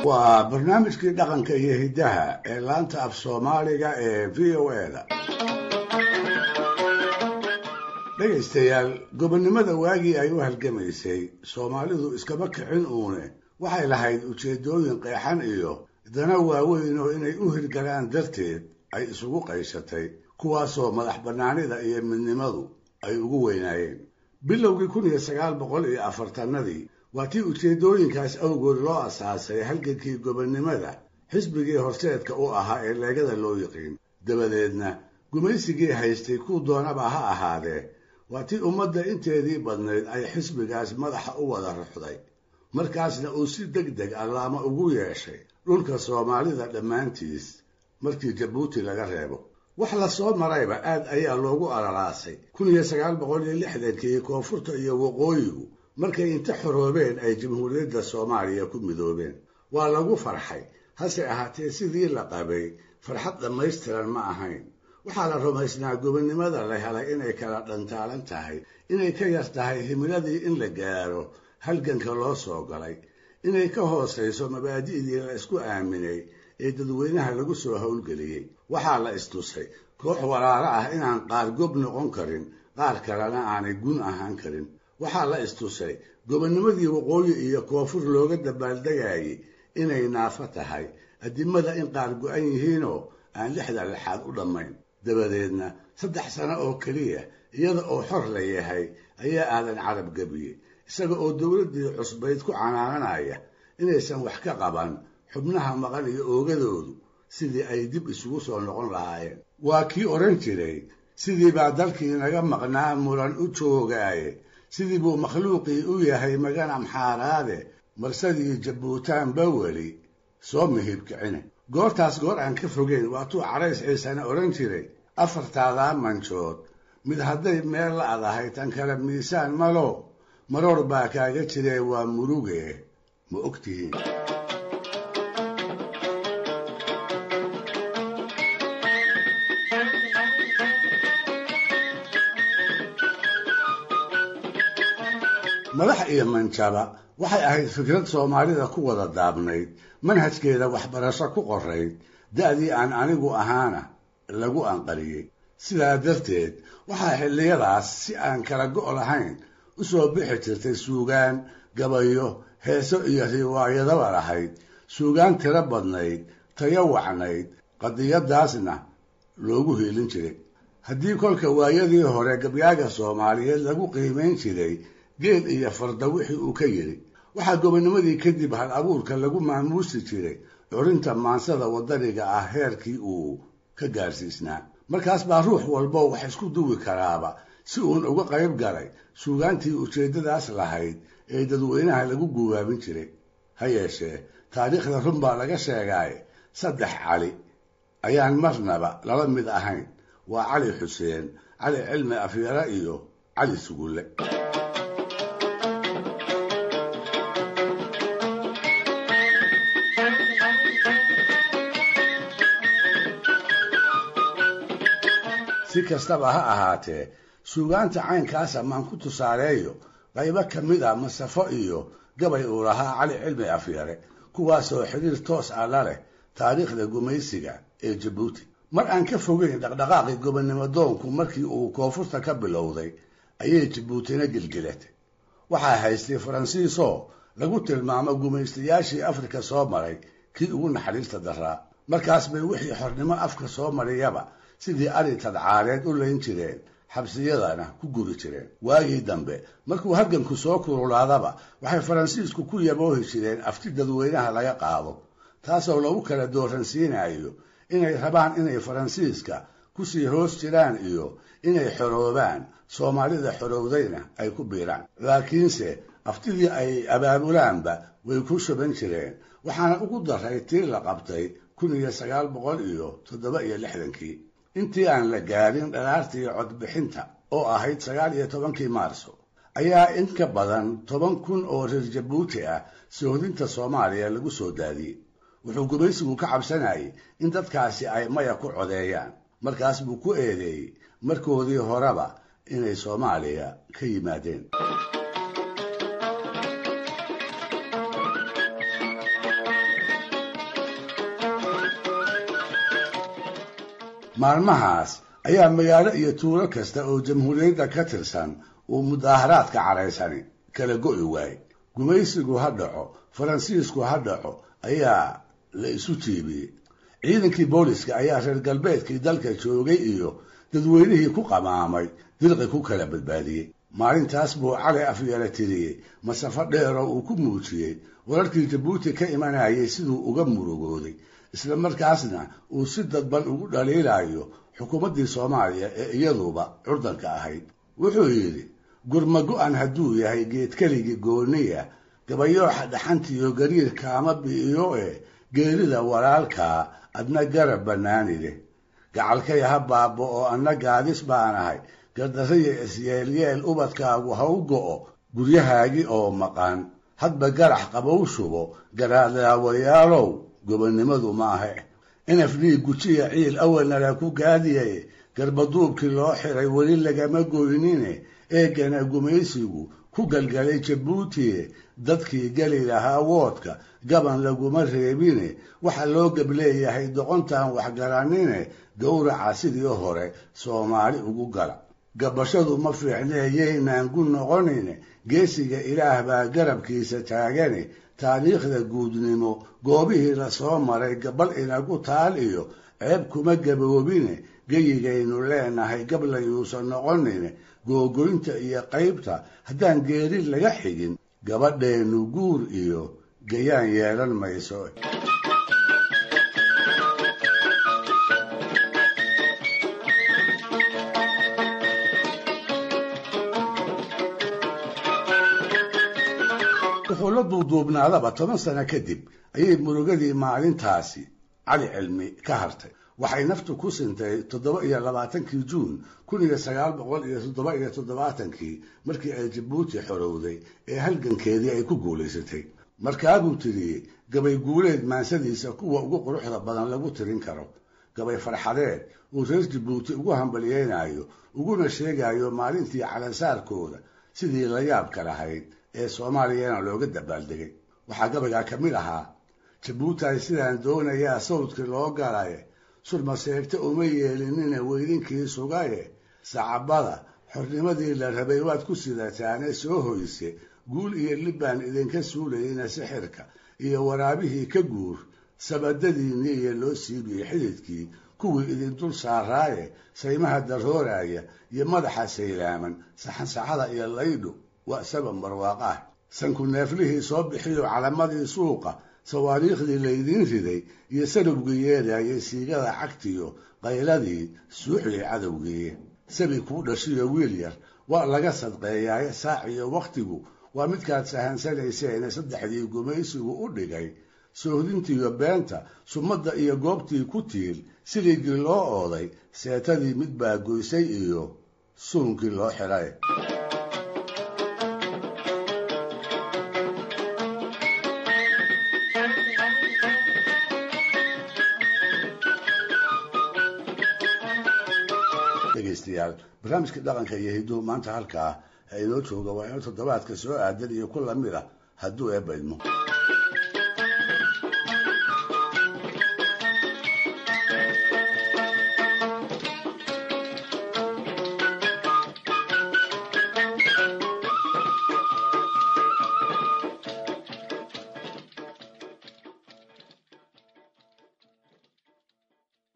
waa barnaamijkii dhaqanka iyo hiddaha ee laanta af soomaaliga ee v o e da dhegaystayaal gobonnimada waagii ay u halgamaysay soomaalidu iskama kicin uune waxay lahayd ujeeddooyin qeexan iyo dana waaweyn oo inay u hirgalaan darteed ay isugu qayshatay kuwaasoo madax bannaanida iyo midnimadu ay ugu weynaayeen bilowgii kun iyo sagaal boqol iyo afartanadii waa tii ujeeddooyinkaas awgood loo asaasay halgankii gobonnimada xisbigii horseedka u ahaa ee leegada loo yiqiin dabadeedna gumaysigii haystay kuu doonaba ha ahaadee waa tii ummadda inteedii badnayd ay xisbigaas madaxa u wada ruxday markaasna uu si deg deg allaama ugu yeeshay dhulka soomaalida dhammaantiis markii jabuuti laga reebo wax la soo marayba aad ayaa loogu alalaasay kun iyo sagaal boqol iyo lixdankii koonfurta iyo waqooyigu markay inta xoroobeen ay jamhuuriyadda soomaaliya ku midoobeen waa lagu farxay hase ahaatee sidii la qabay farxad dhammaystiran ma ahayn waxaa la rumaysnaa gobonnimada la helay inay kala dhantaalan tahay inay ka yar tahay himiladii in la gaaro halganka loo soo galay inay ka hoosayso mabaadi'dii la isku aaminay ee dadweynaha lagu soo howlgeliyey waxaa la istusay koox walaalo ah inaan qaar gob noqon karin qaar kalena aanay gun ahaan karin waxaa la istusay gobonnimadii waqooyi iyo koonfur looga dabaaldegayay inay naafo tahay adimada in qaar go-an yihiinoo aan lixda lixaad u dhammayn dabadeedna saddex sano oo keliya iyada oo xor la yahay ayaa aadan carab gebiyey isaga oo dowladdii cusbayd ku canaananaya inaysan wax ka qaban xubnaha maqan iyo oogadoodu sidii ay dib isugu soo noqon lahaayeen waa kii odhan jiray sidii baa dalkii naga maqnaa muran u joogaaye sidii buu makhluuqii u yahay magan amxaaraade marsadii jabuutaanba weli soo mihibkicine goortaas goor aan ka fogeyn waatuu carays ciisana odhan jiray afartaadaa manjood mid hadday meel la adahay tan kale miisaan malo maroor baa kaaga jiree waa muruge ma og tihiin madax iyo manjaba waxay ahayd fikrad soomaalida ku wada daabnayd manhajkeeda waxbarasho ku qorayd da'dii aan anigu ahaana lagu anqariyey sidaa darteed waxaa xilliyadaas si aan kala go' lahayn u soo bixi jirtay suugaan gabayo heeso iyo riwaayadaba lahayd suugaan tiro badnayd tayo wacnayd qadiyadaasna loogu hiilin jiray haddii kolka waayadii hore gabyaaga soomaaliyeed lagu qiimayn jiray geel iyo farda wixii uu ka yidhi waxaa gobonnimadii kadib hal abuurka lagu maamuusi jiray curinta maansada waddaniga ah heerkii uu ka gaarsiisnaa markaas baa ruux walbo wax isku duwi karaaba si uun uga qayb galay suugaantii ujeeddadaas lahayd ee dadweynaha lagu guwaabin jiray ha yeeshee taariikhda run baa laga sheegaaye saddex cali ayaan marnaba lala mid ahayn waa cali xuseen cali cilmi afyara iyo cali sugulle si kastaba ha ahaatee suugaanta caynkaasa maan ku tusaaleeyo qaybo ka mid a masafo iyo gabay uu lahaa cali cilmi afyare kuwaasoo xidhiir toos ah la leh taariikhda gumaysiga ee jabuuti mar aan ka fogeyn dhaqdhaqaaqii gobonnimo doonku markii uu koonfurta ka bilowday ayay jabuutina gelgelatay waxaa haystay faransiisoo lagu tilmaamo gumaystayaashii afrika soo maray kii ugu naxariista daraa markaas bay wixii xornimo afka soo mariyaba sidii ari tadcaareed u layn jireen xabsiyadana ku guri jireen waagii dambe markuu halganku soo kululaadaba waxay faransiisku ku yaboohi jireen afti dadweynaha laga qaado taasoo lagu kala dooransiinayo inay rabaan inay faransiiska kusii hoos jiraan iyo inay xoroobaan soomaalida xorowdayna ay ku biiraan laakiinse aftidii ay abaabulaanba way ku shuban jireen waxaana ugu daray tii la qabtay kun iyo sagaal boqol iyo toddoba iyo lixdankii intii aan la gaadhin dhalaartii codbixinta oo ahayd sagaal iyo tobankii maarso ayaa in ka badan toban kun oo reer jabuuti ah soohdinta soomaaliya lagu soo daadiyey wuxuu gumaysigu ka cabsanayay in dadkaasi ay maya ku codeeyaan markaas buu ku eedeeyey markoodii horeba inay soomaaliya ka yimaadeen maalmahaas ayaa magaalo iyo tuulo kasta oo jamhuuriyadda ka tirsan uu mudaaharaadka caraysani kala go'i waayey gumaysigu ha dhaco faransiisku ha dhaco ayaa la isu jiibiyey ciidankii booliska ayaa reer galbeedkii dalka joogay iyo dadweynihii ku qamaamay dirqi ku kala badbaadiyey maalintaas buu cali afyeela tiriyey masafo dheeroo uu ku muujiyey wararkii jabuuti ka imanayay siduu uga murugooday isla markaasna uu si dadban ugu dhaliilayo xukuumaddii soomaaliya ee iyaduba curdanka ahayd wuxuu yidhi gurma go-an hadduu yahay geedkeligii gooniya gabayooxa dhaxantiiyo gariirka ama bi'iyo e geerida walaalkaa adna garab bannaani leh gacalkay ha baabo oo anna gaadis baan ahay gardarraya isyeelyeel ubadkaagu ha u go'o guryahaagii oo maqan hadba garax qabow shubo garaadlaawayaalow gobonnimadu maahe inaf dhiig gujiya ciil awalnala ku gaadiyay garbaduubkii loo xiray weli lagama goynine eegana gumaysigu ku galgalay jabuuti dadkii geli lahaa woodka gaban laguma reebine waxa loo gableeyahay doqontaan waxgaranine gowraca sidii hore soomaali ugu gala gabashadu ma fiicnee yaynaan gu noqonine geesiga ilaah baa garabkiisa taagane taariikhda guudnimo goobihii lasoo maray gabal inagu taal iyo ceeb kuma gaboobine geyigaynu leenahay gablayuusan noqonine googoynta iyo qaybta haddaan geeri laga xigin gabadheennu guur iyo gayaan yeelan mayso wuxuu la duuduubnaadaba toban sano kadib ayay murugadii maalintaasi cali cilmi ka hartay waxay naftu ku sintay toddoba iyo labaatankii juun kun iyo sagaal boqol iyo toddoba iyo toddobaatankii markii ay jabuuti xorowday ee halgankeedii ay ku guulaysatay markaabuu tiriyey gabay guuleed maansadiisa kuwa ugu quruxda badan lagu tirin karo gabay farxadeed uu reer jabuuti ugu hambalyeynayo uguna sheegayo maalintii calansaarkooda sidii la yaabka lahayd ee soomaaliyana looga dabaaldegay waxaa gabaygaa ka mid ahaa jabuuti sidaan doonayaa sawdkii loo galaye surmaseegta uma yeelinina weydinkii sugaye sacabada xornimadii la rabay waad ku sidataane soo hoyse guul iyo libbaan idinka suulayeyna sixirka iyo waraabihii ka guur sabadadiinii iyo loo siibiyey xididkii kuwii idin dul saaraaye saymaha darooraya iyo madaxa saylaaman saxansaxada iyo laydhu waa sabab barwaaqaah sanku neeflihii soo bixiyo calamadii suuqa sawaariikhdii laydiin riday iyo sarubgii yeedayay siigada cagtiyo qayladii suuxiyay cadowgii sabi kuu dhashiyo wiil yar waa laga sadqeeyaaye saaciyo wakhtigu waa midkaad sahansanayseene saddexdii gumaysigu u dhigay soohdintiiyo beenta sumadda iyo goobtii ku tiil siligii loo ooday seetadii mid baa goysay iyo suunkii loo xidhay dhegaystayaal barnaamijka dhaqanka iyo hidduhu maanta halkaa inoo jooga waa inuu toddobaadka soo aadan iyo ku lamid ah hadduu eebba idmo